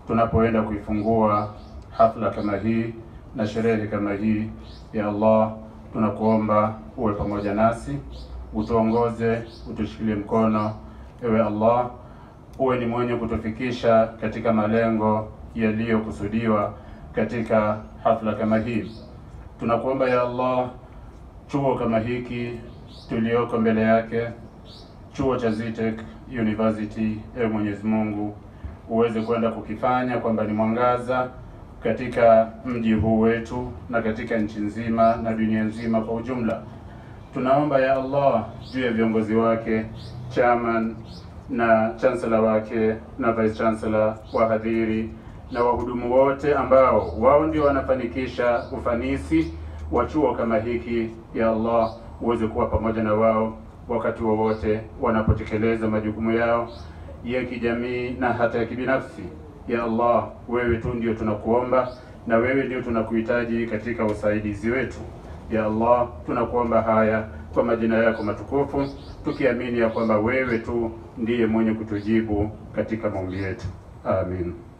tunapoenda kuifungua hafla kama hii na sherehe kama hii. Ya Allah, tunakuomba uwe pamoja nasi, utuongoze, utushikilie mkono. Ewe Allah, uwe ni mwenye kutufikisha katika malengo yaliyokusudiwa katika hafla kama hii. Tunakuomba ya Allah, chuo kama hiki tulioko mbele yake, chuo cha Zitek University, ewe Mwenyezi Mungu uweze kwenda kukifanya kwamba ni mwangaza katika mji huu wetu na katika nchi nzima na dunia nzima kwa ujumla. Tunaomba ya Allah juu ya viongozi wake, chairman na chancellor wake na vice chancellor, wahadhiri na wahudumu wote ambao wao ndio wanafanikisha ufanisi wa chuo kama hiki. Ya Allah uweze kuwa pamoja na wao wakati wowote wanapotekeleza majukumu yao ya kijamii na hata ya kibinafsi. Ya Allah, wewe tu ndio tunakuomba na wewe ndio tunakuhitaji katika usaidizi wetu. Ya Allah, tunakuomba haya kwa majina yako matukufu, tukiamini ya kwamba wewe tu ndiye mwenye kutujibu katika maombi yetu. Amin.